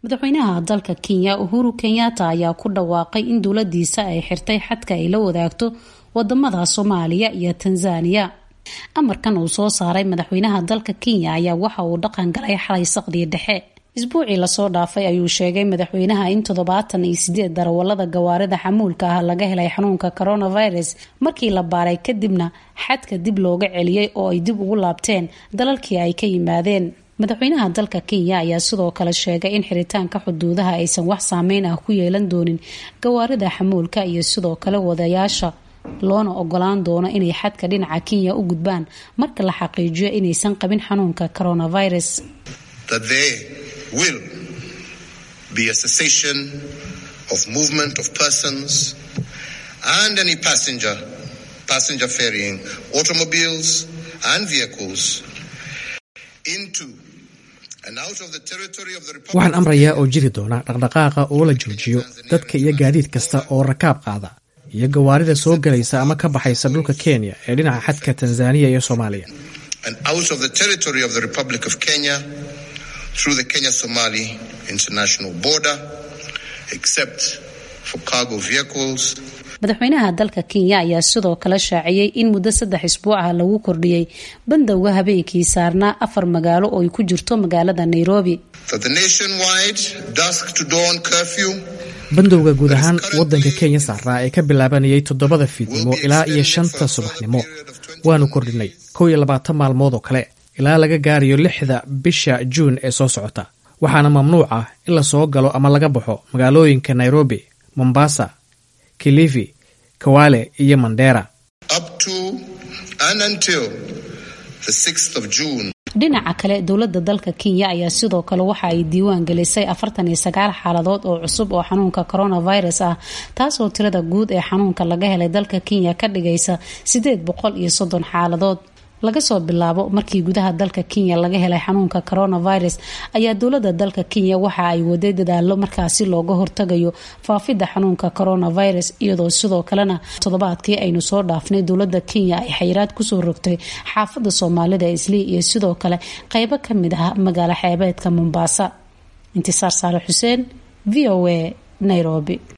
madaxweynaha dalka kenya uhuru kenyatta ayaa ku dhawaaqay in dowladiisa ay xirtay xadka ay la wadaagto wadamada soomaaliya iyo tanzania amarkan uu soo saaray madaxweynaha dalka kenya ayaa waxa uu dhaqan galay xalay saqdii dhexe isbuucii lasoo dhaafay ayuu sheegay madaxweynaha in toddobaatan iyo sideed darawalada gawaarida xamuulka ah laga helay xanuunka coronavirus markii la baaray kadibna xadka dib looga celiyey oo ay dib ugu laabteen dalalkii ay ka yimaadeen madaxweynaha dalka kenya ayaa sidoo kale sheegay in xiritaanka xuduudaha aysan wax saameyn ah ku yeelan doonin gawaarida xamuulka iyo sidoo kale wadayaasha loona ogolaan doono inay xadka dhinaca kenya u gudbaan marka la xaqiijiyo inaysan qabin xanuunka coronavirus will be a cessation of movement of persons and any passenger passenger ferrying automobiles and vehicles into waxaan amrayaa oo jiri doona dhaqdhaqaaqa oo la joojiyo dadka iyo gaadiid kasta oo rakaab qaada iyo gawaarida soo galaysa ama ka baxaysa dhulka kenya ee dhinaca xadka tanzaniya iyo soomaaliya through the Kenya Somali international border, except for cargo vehicles. madaxweynaha dalka kenya ayaa sidoo kale shaaciyey in muddo saddex isbuuc ah lagu kordhiyey bandowga habeenkii saarnaa afar magaalo oo ay ku jirto magaalada nairobi bandowga guud ahaan wadanka kenya saaraa ee ka bilaabanayay toddobada fiidnimo ilaa iyo shanta subaxnimo waanu kordhinay kow iyo labaatan maalmood oo kale ilaa laga gaarayo lixda bisha juun ee soo socota waxaana mamnuuc ah in la soo galo ama laga baxo magaalooyinka nairobi mombasa kilifi kawale iyo mandera dhinaca kale dowlada dalka kenya ayaa sidoo kale waxa ay diiwaan gelisay afartan iyo sagaal xaaladood oo cusub oo xanuunka coronavirus ah taasoo tirada guud ee xanuunka laga helay dalka kenya ka dhigaysa sideed boqol iyo soddon xaaladood laga soo bilaabo markii gudaha dalka kenya laga helay xanuunka coronavirus ayaa dowlada dalka kenya waxa ay waday dadaalo markaasi looga hortagayo faafidda xanuunka coronavirus iyadoo sidoo kalena toddobaadkii aynu soo dhaafnay dowlada kenya ay xayiraad kusoo rogtay xaafada soomaalida islii iyo sidoo kale qeybo kamid ah magaalo xeebeedka mombasa intisaar saale xuseen v o a nairobi